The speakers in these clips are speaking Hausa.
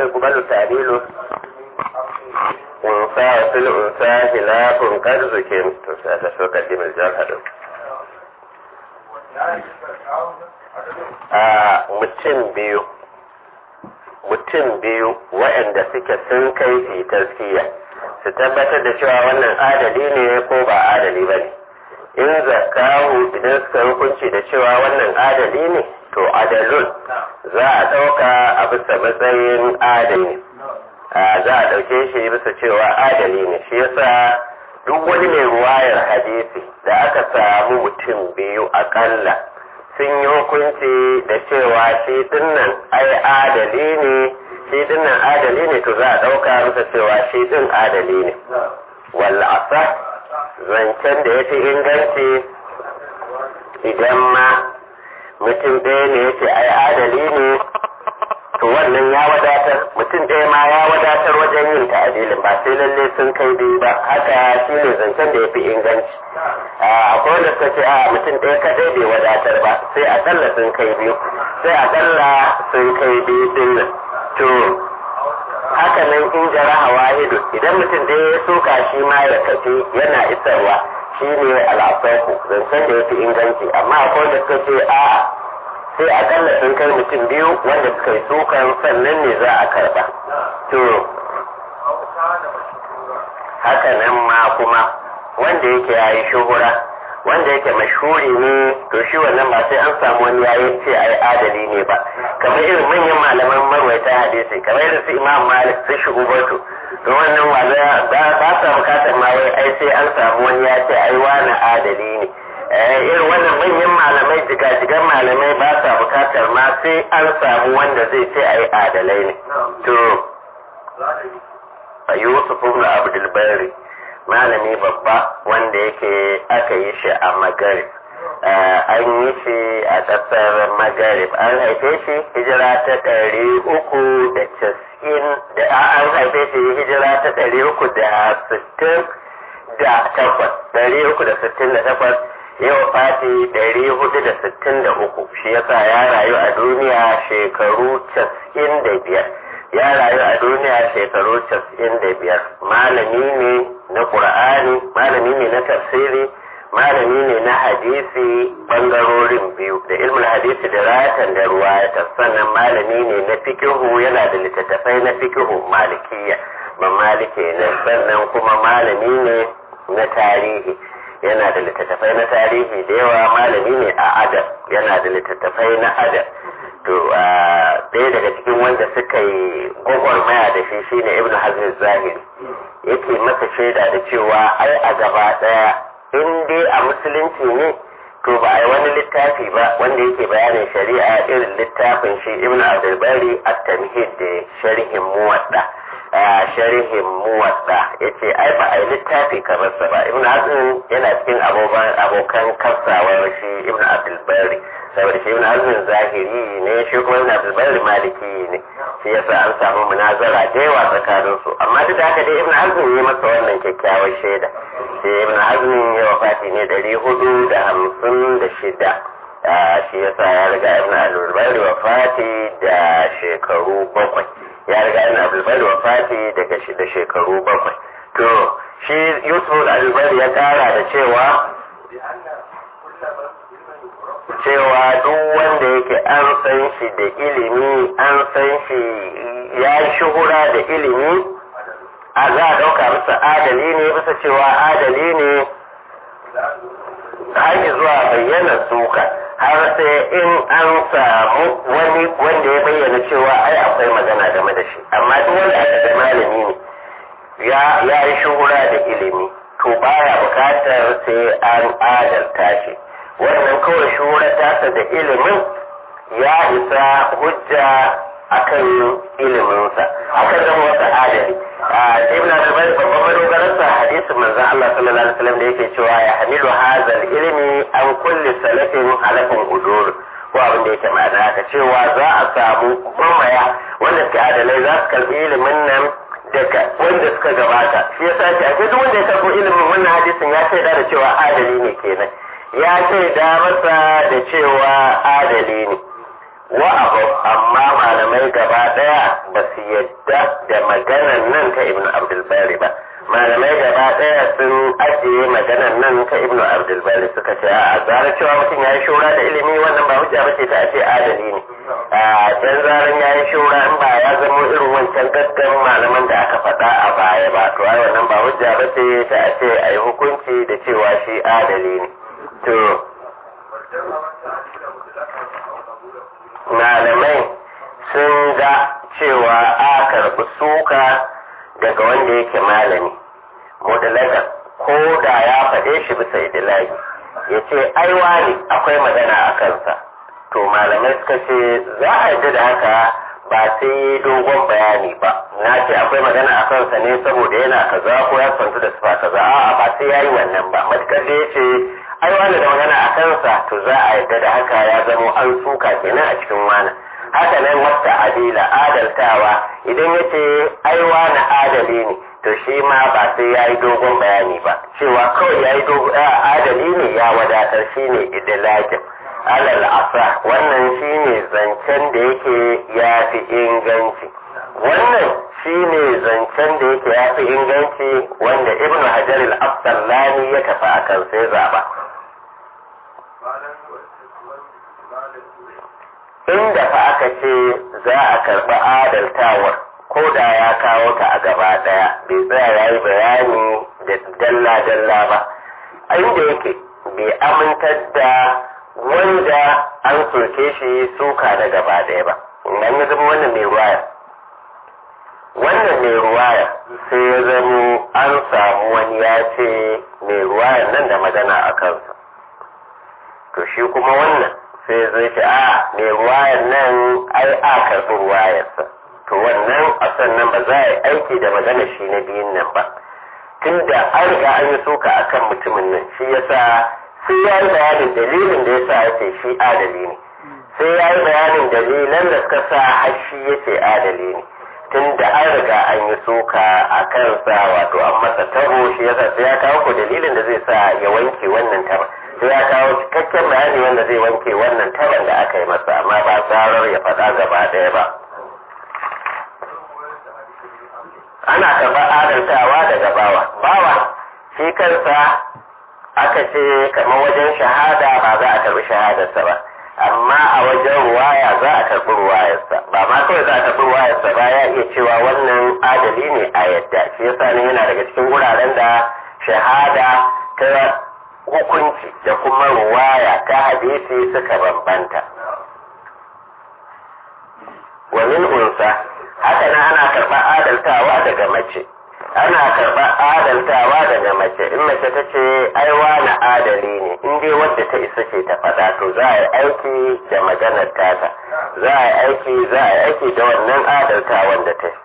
يقبل تعديله unsa fil unsa hilafun kad zukin to sai ta so kaddimar jarhadu a mutum biyu mutum biyu waɗanda suke sun kai fi taskiya su tabbatar da cewa wannan adali ne ko ba adali ba ne in zakahu idan suka hukunci da cewa wannan adali ne to adalun za a ɗauka a bisa matsayin adali za a ɗauke shi bisa cewa adali ne shi yasa duk wani mai ruwayar hadisi da aka samu mutum biyu akalla sun yi hukunci da cewa shi dinnan ai adali ne shi dinnan adali ne to za a ɗauka masa cewa shi din adali ne wallasa zancen da ya fi inganci idan ma mutum ɗaya ne ya ce ai adali ne to wannan ya wadatar mutum ɗaya ma ya wadatar wajen yin ta'adilin ba sai lalle sun kai biyu ba haka shi ne zancen da ya fi inganci akwai wanda suka ce a mutum ɗaya kadai bai wadatar ba sai akalla sun kai biyu sai akalla sun kai biyu din nan to haka nan in jaraha wahidu idan mutum ɗaya ya soka shi ma ya tafi yana isarwa shi ne al'asaku zancen da ya fi inganci amma akwai wanda suka ce a'a sai akalla sun kai mutum biyu wanda suka yi sukan sannan ne za a karba to haka nan ma kuma wanda yake ya yi shuhura wanda yake mashhuri ne to shi wannan ba sai an samu wani yayi ce ai adali ne ba kamar irin manyan malaman marwaita hadisi kamar irin su imam malik su shi ubatu to wannan wanda ba sa bukatar ma wai ai sai an samu wani ya ce ai wani adali ne irin wannan manyan malamai jigajigan malamai ba sa bukatar ma sai an samu wanda zai ce ai adalai ne to yusuf ibn abdul bari malami babba wanda yake aka yi shi a magarib an yi shi a ƙasar magarib an haife shi hijira ta ɗari uku da casa'in da an haife shi hijira ta ɗari uku da sittin da takwas ɗari uku da sittin da takwas yau fati ɗari hudu da sittin da uku shi yasa ya rayu a duniya shekaru casa'in da biyar ya rayu a duniya shekaru casa'in da biyar malami ne na ƙur'ani malami ne na tafsiri malami ne na hadisi bangarorin biyu da ilmin hadisi da ratan da ruwayata sannan malami ne na fikihu yana da littattafai na fikihu malikiya ba malike ne sannan kuma malami ne na tarihi yana da littattafai na tarihi da yawa malami ne a adab yana da littattafai na adab to ɗaya daga cikin wanda suka yi gwagwarmaya da shi shine ibn hazm zahiri yake masa shaida da cewa ai a gaba ɗaya in dai a musulunci ne to ba a yi wani littafi ba wanda yake bayanin shari'a irin littafin shi ibn abdulbari at-tamhid da sharhin muwadda sharhin muwadda yace ai ba a yi littafi kamar sa ba ibn hazm yana cikin abokan kasawar shi ibn abdulbari saboda shi ibn hazm zahiri ne shi kuma ibn abdulbari maliki ne shi yasa an samu munazara da yawa tsakanin su amma duk da haka dai ibn hazm ya masa wannan kyakkyawar shaida sai ibn hazm ya wafati ne ɗari hudu da hamsin da shida shi yasa ya riga ibn abdulbari wafati da shekaru bakwai ya riga ibn abdulbari wafati daga shi da shekaru bakwai to shi yusuf abdulbari ya kara da cewa cewa duk wanda yake an san shi da ilimi an san shi ya yi shuhura da ilimi a za a ɗauka bisa adali ne bisa cewa adali ne har zuwa bayyana suka har sai in an samu wani wanda ya bayyana cewa ai akwai magana game da shi amma duk wanda aka ga malami ne ya yi shuhura da ilimi to baya bukatar sai an adalta shi wannan kawai shuhura tasa da ilimin ya isa hujja akan iliminsa akan zama wata adali ibn al-bayr babban madogararsa hadisin manzon Allah sallallahu alaihi wasallam da yake cewa ya hamilu hazal ilmi an kulli salafin halafin udur ko abin da yake ma'ana haka cewa za a samu mamaya wanda suke adalai za su karbi ilimin nan daga wanda suka gabata shi yasa ce ake duk wanda ya karbo ilimin wannan hadisin ya shaida da cewa adali ne kenan ya shaida masa da cewa adali ne wa abu amma malamai gaba daya ba su yadda da maganan nan ta ibnu abdulbari ba malamai gaba daya sun ajiye maganan nan ta ibnu abdulbari suka ce a zarar cewa mutum ya yi shura da ilimi wannan ba hujja ba ce ta ce adali ne a can zaran ya yi shura in ba ya zama irin wancan gaggan malaman da aka faɗa a baya ba to ai wannan ba hujja ba ce ta ce a yi hukunci da cewa shi adali ne to malamai sun ga cewa a karɓi suka daga wanda yake malami mudalaga ko da ya faɗe shi bisa idilagi ya ce aiwa ne akwai magana a kansa to malamai suka ce za a yi da haka ba sai dogon bayani ba na ce akwai magana a kansa ne saboda yana kaza ko ya santu da sufa kaza a'a ba sai ya yi wannan ba matukar da ya ce ai wani da magana a kansa to za a yadda da haka ya zamo an suka kenan a cikin wani haka nan wata adila adaltawa idan ya ce ai wani adali ne to shi ma ba sai ya yi dogon bayani ba cewa kawai ya yi adali ne ya wadatar shi ne idilakin alal asa wannan shi ne zancen da yake ya fi inganci wannan shi ne zancen da yake ya fi inganci wanda ibn hajar al-abdallani ya tafi a kan sai zaba inda fa aka ce za a karɓi adaltawar ko da ya kawo ta a gaba ɗaya bai tsaya ya yi bayani da dalla-dalla ba inda yake bai amintar da wanda an soke shi suka da gaba ɗaya ba idan ya zama wannan mai ruwaya wannan mai ruwaya sai ya zamo an samu wani ya ce mai ruwayan nan da magana a kansa to shi kuma wannan sai zai ce a mai ruwayan nan ai a karɓi ruwayarsa to wannan a sannan ba za a yi aiki da magana shi na biyun nan ba tunda an riga an yi suka akan mutumin nan shi yasa sai ya yi bayanin dalilin da yasa ya ce shi adali ne sai ya yi bayanin dalilan da suka sa har shi ya ce adali ne tunda an riga an yi suka a kansa wato an masa tabo shi yasa sai ya kawo ko dalilin da zai sa ya wanke wannan taba sai ya kawo cikakken bayani wanda zai wanke wannan taban da aka yi masa amma ba tsarar ya faɗa gaba ɗaya ba ana karɓar adaltawa daga bawa bawa shi kansa aka ce kamar wajen shahada ba za a karɓi shahadarsa ba amma a wajen ruwaya za a karɓi ruwayarsa ba ma kawai za a karɓi ruwayarsa ba ya iya cewa wannan adali ne a yadda shi yasa ne yana daga cikin wuraren da shahada ta hukunci da kuma ruwaya ta hadisi suka bambanta wa min unsa haka nan ana karɓar adaltawa daga mace ana karɓar adaltawa daga mace in mace ta ce aiwa na adali ne in dai wadda ta isa ce ta faɗa to za a yi aiki da maganar tata za a yi aiki za a yi aiki da wannan adaltawan da ta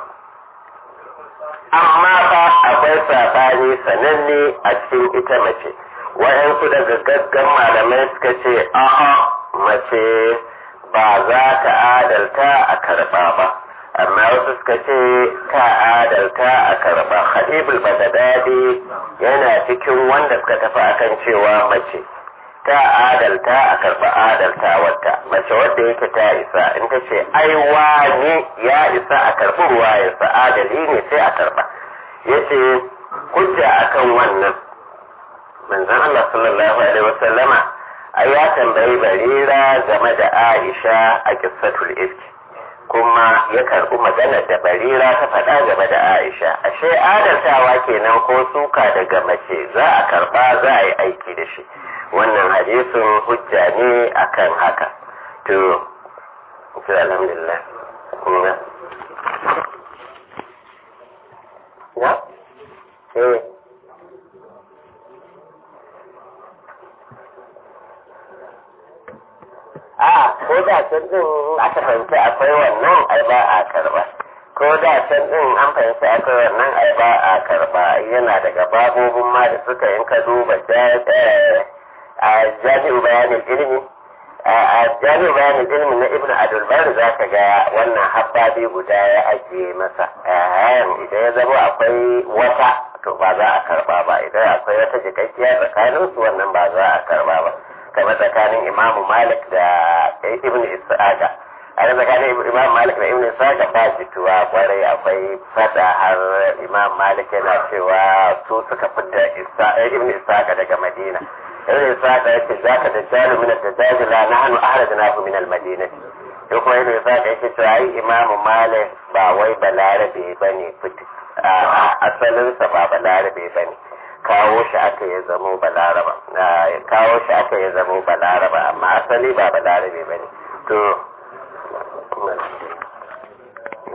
amma fa akwai saɓani sananne a cikin ita mace waɗansu daga gaggan malamai suka ce a'a mace ba za ta adalta a karɓa ba amma wasu suka ce ta adalta a karɓa hadibul bagadadi yana cikin wanda suka tafi akan cewa mace ta adalta a karɓa adalta wata mace wadda yake ta isa in ta ce ai wani ya isa a karɓi ruwa ya sa adali ne sai a karɓa yace hujja akan wannan manzon Allah sallallahu alaihi wasallama ai ya tambayi barira game da Aisha a kissatul ifki kuma ya karbi maganar da barira ta faɗa game da Aisha ashe adaltawa kenan ko suka daga mace za a karba za a yi aiki da shi wannan hadisin hujja ne akan haka to to alhamdulillah kuma ya eh a ko da can din aka fahimci akwai wannan ai ba a karba ko da can din an fahimci akwai wannan ai ba a karba yana daga babobin ma da suka yin ka duba a jami'in bayanin ilimi a jami'in bayanin ilimi na ibn adulbar za ka ga wannan habbabi guda ya ajiye masa idan ya zama akwai wata to ba za a karba ba idan akwai wata jikakkiya tsakaninsu wannan ba za a karba ba kamar tsakanin imamu malik da ibn isaqa a tsakanin imam malik da ibn isaqa ba jituwa kwarai akwai fada har imam malik yana cewa su suka fita ibn isaqa daga madina ibn isaqa yake zaka da jalu min ad-dajjal la nahnu ahradnahu min al-madinah to kuma ibn isaqa yake cewa ai imam malik ba wai balarabe bane fiti asalinsa ba balarabe bane kawo shi aka ya zamo balaraba kawo shi aka ya zamo balaraba amma asali ba balarabe ba ne to